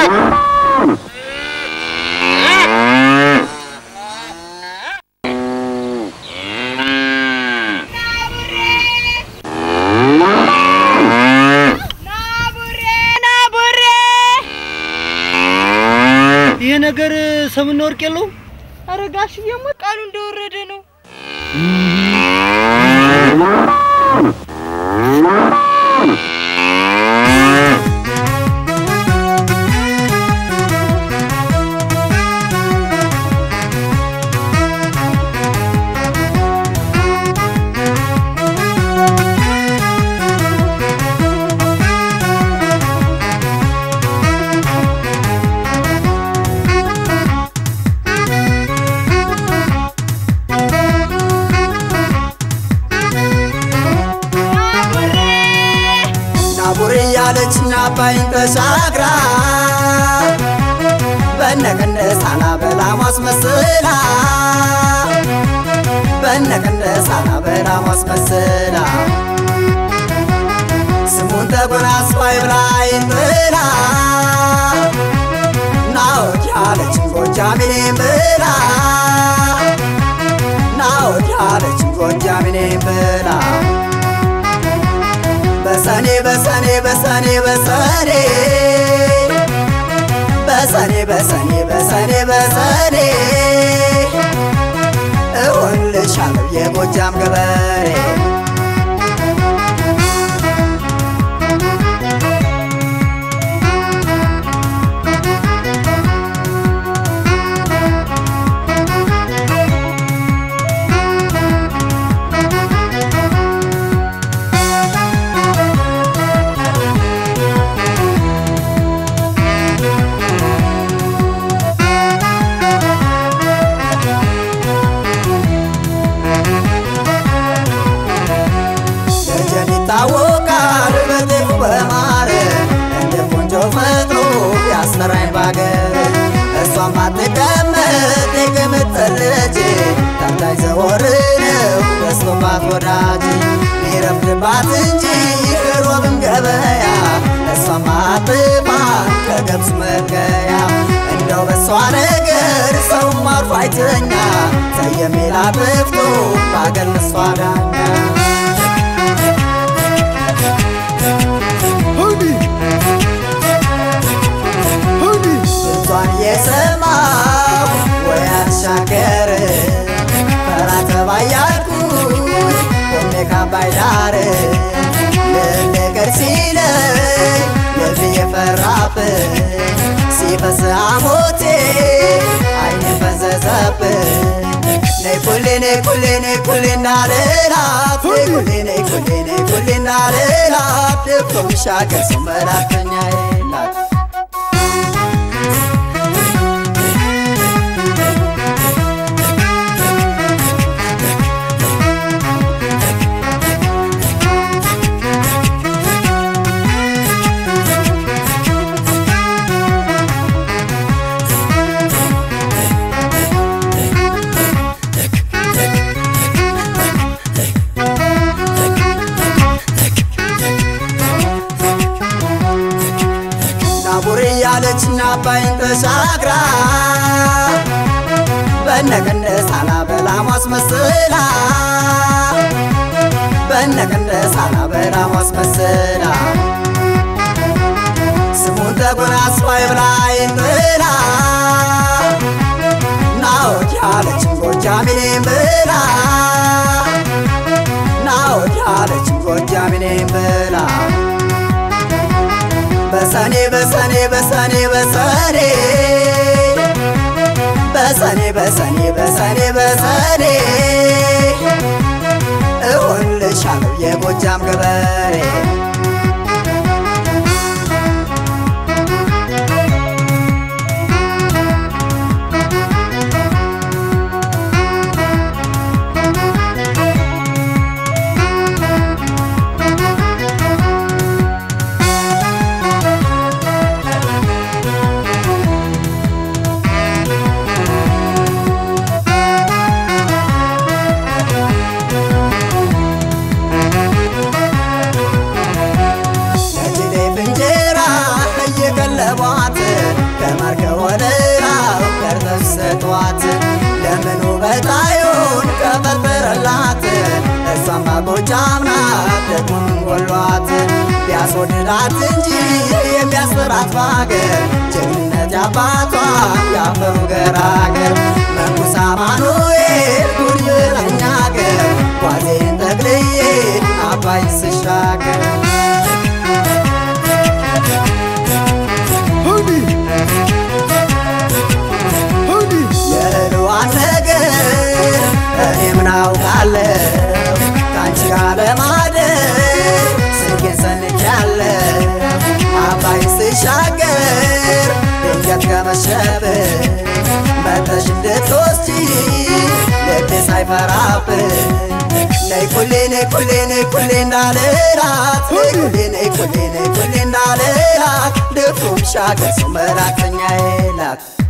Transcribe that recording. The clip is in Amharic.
ይሄ ነገር ሰምና ወርቅ የለውም። ኧረ ጋሽዬማ ቃሉ እንደወረደ ነው። ናቡር እያለችና አባይን ተሻግራ በነቀንደስ አላበላም አስመስላ በነቀንደስ አላበላም አስመስላ ስሙን ተጎናጽፋ ይብላይን ብላ ናወድ ያለችን ጎጃሚኔን ብላ ናወድ ያለችን ጎጃሚኔን ብላ በሰኔ በሰኔ በሰኔ በሰኔ በሰኔ በሰኔ በሰኔ በሰኔ እሆንልሻለሁ የጎጃም ገበሬ ደጀን ይታወቃል በጤፉ በማር እንደ ቆንጆ ፈጥሮ ያስመራኝ ባገር እሷም አትቀመጥ የቅምጥል ልጅ ታታይ ዘወር ነው በስቶባት ወዳጅ ሚረፍድባት እንጂ ሮብም ገበያ እሷም አጥባ ከገብስ መገያ እንደው በሷ ነገር ሰውም አርፎ አይተኛ ሰየሜላ ጥፍቶ ባገር እሷ ዳኛ ድምጿን እየሰማሁ ወይ አሻገር ፈራ ተባ እያልኩኝ ቆሜ ካባይ ዳር ልንገር ሲለኝ ልብ የፈራብኝ ሲፈስ ሐሞቴ አይኔ ፈዘዘብኝ ነይ ኩሌ ነይ ኩሌ ነይ ኩሌ እንዳልላት ነይ ኩሌ ነይ ኩሌ ነይ ኩሌ እንዳልላት ልብቶ ምሻገር ሰው መላከኛ የላት ናቡር እያለችና አባይን ተሻግራ በነቀንደስ አላበላም አስመስላ በነቀንደስ አላበላም አስመስላ ስሙን ተጎናጽፋ ይብላይን ብላ ናወድ ያለችን ጎጃሚኔን ብላ ናወድ ያለችን ጎጃሚኔን ብላ በሰኔ በሰኔ በሰኔ በሰኔ በሰኔ በሰኔ በሰኔ በሰኔ እሆንልሻለሁ የጎጃም ገበሬ የሚያስወድዳት እንጂ የሚያስፈራት በሀገር ጀግንነት ያባቷ ያፈሩ ገራገር መንኩስ አማኑኤል ጉድ ብላኝ አገር ጓዜን ጠቅልዬ አባይ ስሻገር የእህልዋን ነገር እኔ ምን አውቃለሁ ከአንቺ ጋር ለማደር ስልኬን ሰንቻለሁ አባይ ስሻገር ድንገት ከመሸብህ መተሽ እንድትወስጂ ልቤ ሳይፈራብህ ነይ ኩሌ ነይ ኩሌ ነይ ኩሌ እንዳልላት ነይ ኩሌ ነይ ኩሌ ነይ ኩሌ እንዳልላት ድፍሩም ሻገር ሰው መላክተኛዬ ላት